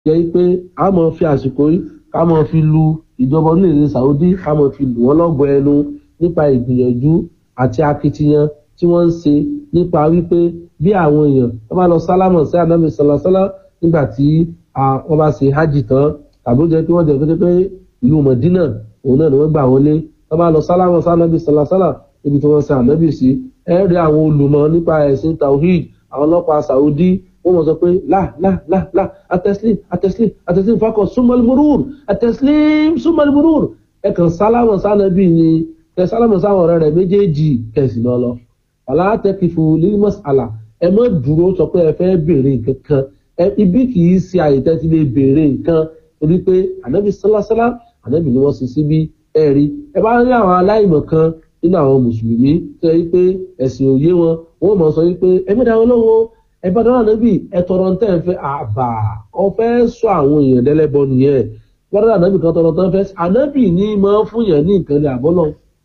jẹ́ pé a máa fi àsìkò yìí ká máa fi lu ìjọba orílẹ̀-èdè Saudi ká máa fi lù wọ́n lọ́gọ ẹnu nípa ìgbìyànjú àti akitiyan tí wọ́n ń ṣe nípa wípé bí àwọn èèyàn wọ́n bá lọ sálámọ̀ sí ànábì sọlọ́sọ́lá nígbà tí wọ́n bá ṣe hajj tán tàbí ó jẹ́ pé wọ́n jẹ́ pé pé ìlú Mọ̀dínà òun náà ni wọ́n gbà wọlé wọ́n bá lọ sálámọ̀ sí ànábì sọlọ́sọ́lá níbi tí wọ́n ṣe ànábì sí ẹ rí àwọn olùmọ̀ nípa ẹ̀sìn tawhid àwọn ọlọ́pàá Saudi wọ́n mọ̀ sọ pé láà láà láà láà atẹ́sílìm atẹ́sílìm atẹ́sílìm fakọ̀ súnmọ́lìmùrùr atẹ́sílìm súnmọ́lìmùrùr ẹ kàn sálámọ̀ sánàbì ni kẹ sálámọ̀ sáwọn ọ̀rẹ́ rẹ̀ méjèèjì kẹsì lọ lọ ọ̀là tẹ́kìfù lílmọ́s àlà ẹ má dúró sọ pé ẹ fẹ́ béèrè nǹkan kan ẹ ibi kì í ṣe àyè tẹ́tí lè béèrè nǹkan torí pé ànábì sálásálá ànábì ni wọ́n ṣe síbi ẹ rí ẹ bá rí àwọn aláìmọ̀ kan nínú àwọn mùsùlùmí tó yẹ pé ẹ̀sìn òye wọn wọ́n mọ̀ sọ wípé ẹ mẹ́ta wọn lọ́wọ́ ẹ bá dáná níbi ẹ tọrọ ń tẹ́ ẹ fẹ́ àbà ọ fẹ́ sọ àwọn èèyàn dẹ́lẹ́bọ nìyẹn gbọ́dọ̀ ànábì kan tọrọ tán fẹ́ ànábì ní máa fún yẹn ní nǹkan lè àbọ́lọ́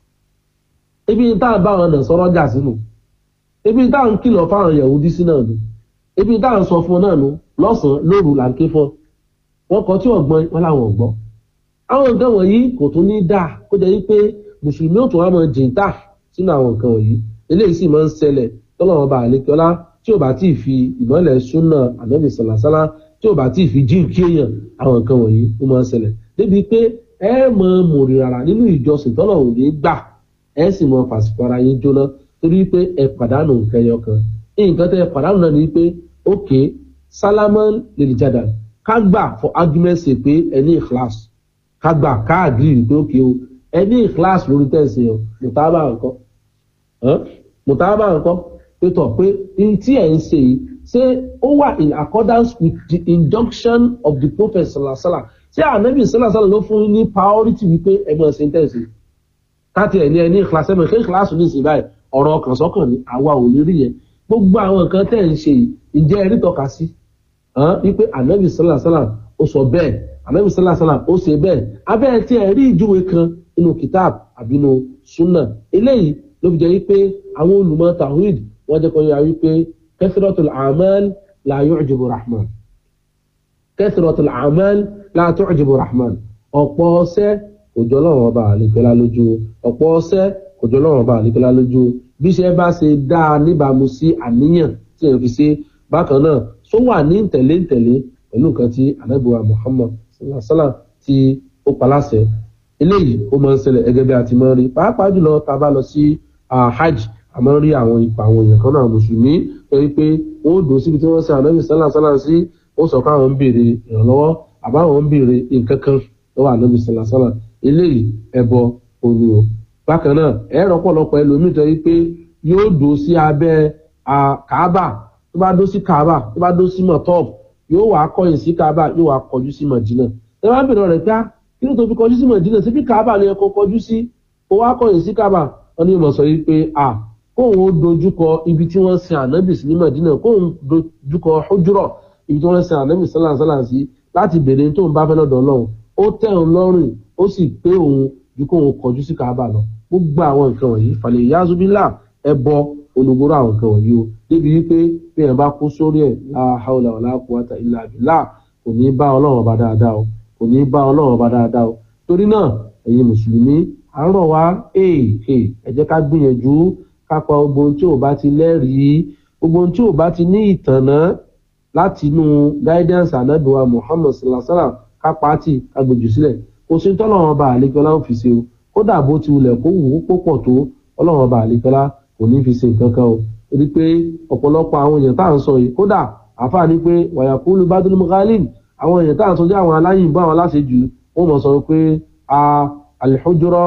ibi tá à ń bá àwọn ọ̀nà sọ̀rọ̀ jà sínú ibi tá à ń kìlọ̀ fáwọn Yahudi sí náà nù ibi tá à ń sọ fún náà nù lọ́sàn-án lóru là ń ké fún wọn kọ tí ọ̀gbọ́n wọn làwọn ọ̀gbọ́n àwọn nǹkan wọ̀nyí kò tún ní dáa kó jẹ́ wípé mùsùlùmí ò tún wá máa jìntà sínú àwọn nǹkan wọ̀nyí eléyìí sì máa ń ṣẹlẹ̀ tọ́lọ́wọ́n bá àlékiọ́lá tí ò bá tí ì fi ìmọ̀lẹ̀ súnà ànábì sàlàsálà tí ò bá tí ì fi jí kí èèyàn àwọn nǹkan wọ̀nyí ó máa ń ṣẹlẹ̀ débi pé ẹ mọ mòrìràrà nínú ìjọsìn tọ́lọ̀ ò ní gbà ẹ sì mọ fàṣìkò ara yín jóná torí pé ẹ pàdánù nǹkan ẹyọ kan nǹkan tẹ ẹ pàdánù náà ni pé ókè sálámán lè jàdà ká gbà for argument sake pé ẹ ní ìkíláàsì ká gbà ká àgírí pé ókè o ẹ ní ìkíláàsì lórí tẹ̀sí o mùtábà nǹkan mùtábà nǹkan pé tọ̀ pé n tí ẹ̀ ń ṣe yìí ṣé ó wà in accordance with the injunction of the prophet salasala ṣé ànábì salasala ló fún ní priority wípé ẹgbẹ́ ṣe ń tẹ̀sí káàtì ẹ̀ ní ẹ ní ìkíláàsì ẹ̀mọ̀ ṣé ìkíláàsì ní ìsìn báyìí ọ̀rọ̀ ọkàn sọ́kàn ní àwa ò ní rí yẹn gbogbo àwọn nǹkan tẹ̀ ń ṣe yìí ìjẹ́ ẹ̀rí tọ́ka sí wípé ànábì salasala ó sọ bẹ́ẹ̀ ànábì salasala ó ṣe bẹ́ẹ̀ abẹ́ tí ẹ̀ rí ìjúwe kan nínú kitab àbínú sunna eléyìí ló fi jẹ́ wípé àwọn olùmọ̀ tawhid wọ́n jẹ́ kó yà wípé kathratul a'mal la yu'jibu rahman kathratul a'mal la tu'jibu rahman ọ̀pọ̀ ọṣẹ́ kò jọ lọ́wọ́ ọba àlekẹ́lá lójú ọ̀pọ̀ ọṣẹ́ kò jọ lọ́wọ́ ọba àlekẹ́lá lójú bí iṣẹ́ bá ṣe dáa níbàámu sí àníyàn tí èèyàn fi ṣe bákan náà só wà ní tẹ̀lé tẹ̀lé pẹ̀lú nǹkan tí anábìwá muhammad sallallahu alaihi wasallam tí ó paláṣẹ eléyìí ó máa ń ṣẹlẹ̀ gẹ́gẹ́ bí a ti máa ń rí pàápàá jùlọ tá a bá lọ sí hajj a máa ń rí àwọn ipa àwọn èèyàn kan náà mùsùlùmí torí pé wọn ò dùn síbi tí wọ́n ṣe ànábì sálà sálà sí ó sọ pé àwọn ń béèrè ìrànlọ́wọ́ àbáwọn ń béèrè nǹkan kan lọ́wọ́ ànábì sálà sálà eléyìí ẹbọ omi o bákan náà ẹ̀rọ pọ̀lọpọ̀ ẹlòmíì tó yí pé yóò dùn sí abẹ́ kàábà tó bá dó sí kàábà tó bá dó sí mọ̀tọ́ọ̀bù yóò wá kọ̀yìn sí kàábà yóò wá kọjú sí mọ̀dínà ẹ bá bèrè rẹ̀ pé kí ló tó fi kọjú sí mọ̀dínà síbi kàábà ni ẹ kọ kọjú sí ó wá kọ̀yìn sí kàábà wọn ní ìmọ̀ sọ yìí pé a kóun ó dojúkọ ibi tí wọ́n sin ànábì sí ní mọ̀dínà kóun dojúkọ hujurọ̀ ibi tí wọ́n sin ànábì sálà sálà sí láti bèrè tó ń bá fẹ́ lọ́dọ̀ ọlọ́run ó tẹ́ òun lọ́rùn ó sì pé òun ju kóun kọjú sí kàábà lọ gbogbo àwọn nǹkan wọ̀nyí falẹ̀ yazubila ẹbọ olùgbòrò àwọn nǹkan wọ̀nyí o débi wípé bí ẹ̀ bá kú sórí ẹ̀ la hawla wala quwwata illa billah kò ní bá ọlọ́run ọba dáadáa o kò ní bá ọlọ́run ọba dáadáa o torí náà ẹ̀yin mùsùlùmí à ń rọ̀ wá ẹ jẹ́ ká gbìyànjú ká pa gbogbo ohun tí ò bá ti lẹ́rìí gbogbo ohun tí ò bá ti ní ìtànná láti inú guidance anabiwa muhammad sallallahu alaihi wa sallam ká pàtì ká gbèjù sílẹ̀ kò sí tọ́lọ́run ọba àlekọ́lá ń fi ṣe o kódà bó ti wulẹ̀ kó wù ú pọ̀ tó ọlọ́run ọba àlekọ́lá kò ní fi ṣe nǹkan kan o torí pé ọ̀pọ̀lọpọ̀ àwọn èèyàn tá à ń sọ yìí kódà àfa ni pé wàyàkúlù badul mughalin àwọn èèyàn tá à ń sọ jẹ́ àwọn aláyìnbó àwọn aláṣejù wọ́n mọ̀ sọ pé a alihujurọ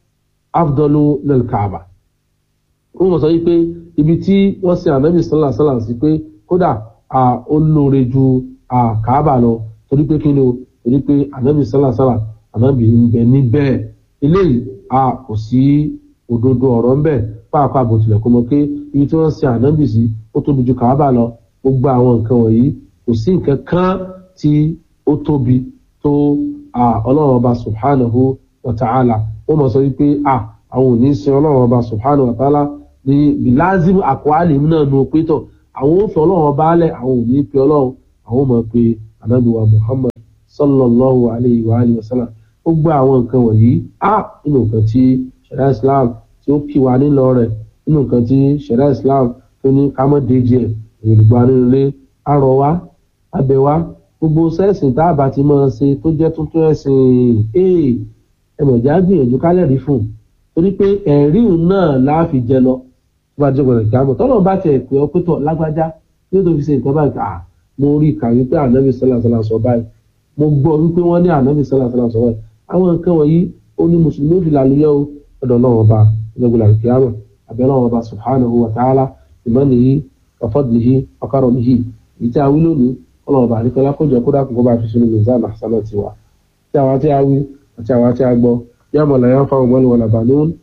afdọlu lilkaaba wọ́n mọ̀ sọ pé ibi tí wọ́n sin anabi sallá sallá sí pé kódà a ó lóore ju a kaaba lọ torí pé kí ni o torí pé anabi sallá sallá anabi ń bẹ níbẹ̀ eléyìí a kò sí òdodo ọ̀rọ̀ ńbẹ̀ pàápàá bó tilẹ̀ kó mọ pé ibi tí wọ́n sin ànábì sí ó tóbi ju kàábà lọ gbogbo àwọn nǹkan wọ̀nyí kò sí nǹkan kan tí ó tóbi tó ọlọ́run ọba subhanahu wa ta'ala wọ́n mọ̀ sọ wípé àwọn ò ní sin ọlọ́run ọba subhanahu wa ta'ala ní bilazim àkọ́álẹ̀ náà nu pétọ̀ àwọn ò fi ọlọ́run ọba alẹ̀ àwọn ò ní pe ọlọ́run àwọn ò mọ̀ pé anabiwa muhammad sallallahu alayhi wa alihi wa sallam ó gbé àwọn nǹkan wọ̀nyí á nínú nǹkan tí ṣẹ̀dá islam tí ó kì wá nílọ rẹ̀ nínú nǹkan tí ṣẹ̀dá islam tó ní ká mọ́ déjì ẹ̀ èrògbà nínú ilé àrọ̀ wá abẹ wá gbogbo sẹ́ẹ̀sìn tá a bá ti máa ṣe tó jẹ́ tuntun ẹ̀sìn ee ẹ̀mọ̀já gbìyànjú kálẹ̀ rí fún un torí pé ẹ̀rí náà láàfi jẹ lọ tó bá jẹ́ gbọ̀dọ̀ kíámọ̀ tọ́lọ̀ bá tiẹ̀ pé ọ pétọ̀ lágbájá tí ó tó fi ṣe nǹkan báyìí à mo rí ìkà wípé ànábì sọ́là sọ́là sọ báyìí mo gbọ́ wípé wọ́n ní ànábì sọ́là sọ́là sọ báyìí àwọn nǹkan wọ̀nyí ó ní mùsùlùmí òfin làlùyẹ́ o ọ̀dọ̀ náà ọba ìlẹ́gbẹ̀lá kíámọ̀ àbẹ̀rẹ̀ ọba subhanahu wa ta'ala ìmọ̀nìyí ọ̀fọ́dìlìhí ọ̀kárọ̀mìhí ìtí a wí lónìí ọlọ́ọ̀bà àríkọ́lá kójọ kó dákun kó bá fi sínú mizan àṣánà tiwa tí àwa tí a wí àti àwa tí a gbọ́ yàmọ̀ làyàn fáwọn mọ́lẹ̀ wọ̀làbà lóhùn